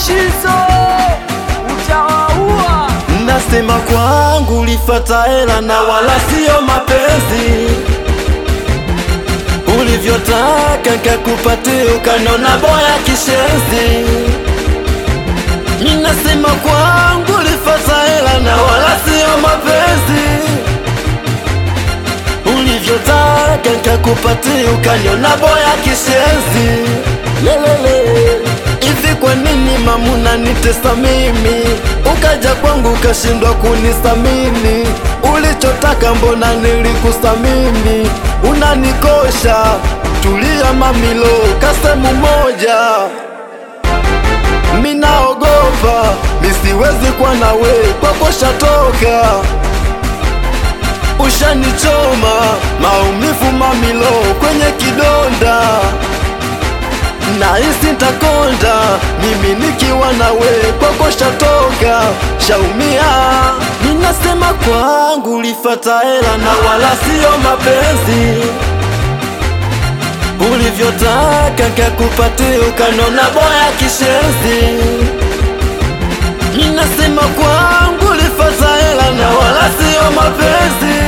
Shizo utawaua. Nasema kwangu ulifata hela na wala sio mapenzi, ulivyotaka nkakupatia ukanona boya kishenzi. Ninasema kwangu ulifata hela na wala sio mapenzi, ulivyotaka nkakupatia ukaniona boya kishenzi. Lelele, hivi kwa nini mamuna nitesa mimi, ukaja kwangu ukashindwa kunisamini? Ulichotaka mbona nilikusamini? Unanikosha, tulia mamilo, kasemu moja Minaogopa, misiwezi kwa nawe, kwako shatoka Ushanichoma, maumivu mamilo kwenye kidonda Nahisi ntakonda, mimi nikiwa nawe, kwako shatoka, shaumia Ninasema kwangu ulifata hela na wala sio mapenzi ulivyotaka nkakupatia ukanona boya kishenzi. Ninasema kwangu ulifata hela na wala sio mapenzi,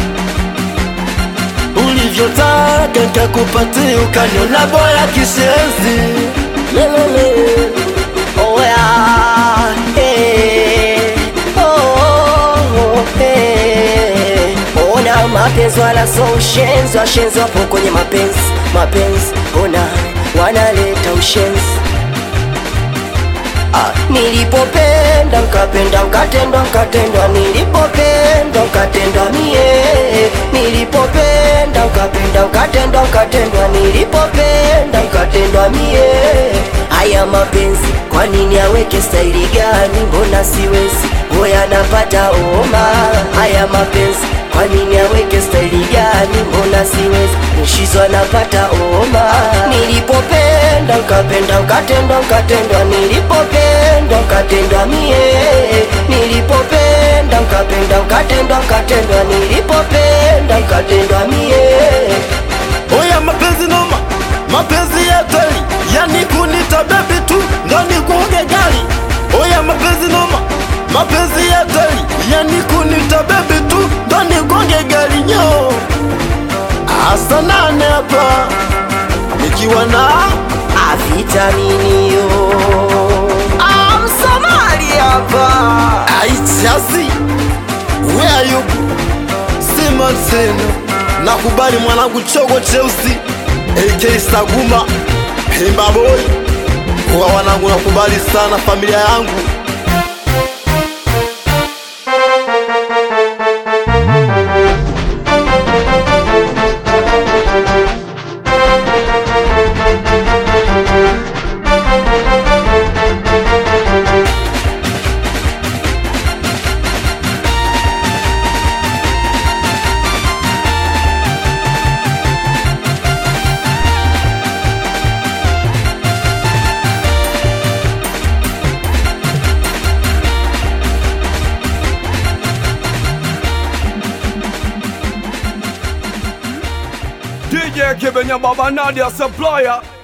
ulivyotaka nkakupatia ukaniona boya kishenzi. Lelele. Oh, yeah, eh, oh, eh. Ona mapenzi wala so ushenzi, washenzi wapo kwenye mapenzi, mapenzi ona wanaleta ushenzi. Ah, nilipopenda nkapenda nkatendwa nkatendwa, nilipopenda nkatendwa mie, nilipopenda nkapenda nkatendwa nkatendwa, nilipopenda nkatendwa mie. Haya mapenzi kwa nini aweke staili gani? Mbona siwezi hoya napata homa. Haya mapenzi kwa nini aweke staili gani? Mbona siwezi nishizwa napata homa. Nilipopenda nkapenda nkatendwa nkatendwa, nilipopenda nkatendwa mie, nilipopenda nkapenda nkatendwa nkatendwa, nilipopenda nkatendwa mie. Oya mapenzi noma, mapenzi ya teli, yani kunita bebi tu ndo nikuoge gari. Oya mapenzi noma, mapenzi ya teli, yani kunita bebi tu ndo nikuoge gari nyo. Asa nane hapa nikiwa na Avitamini yo Amsomali hapa. aichasi where you sima tena, nakubali mwanangu chogo cheusi AK Saguma Pimba boy, kwa wanangu nakubali sana familia yangu DJ Kibenya Baba Nadia Supplier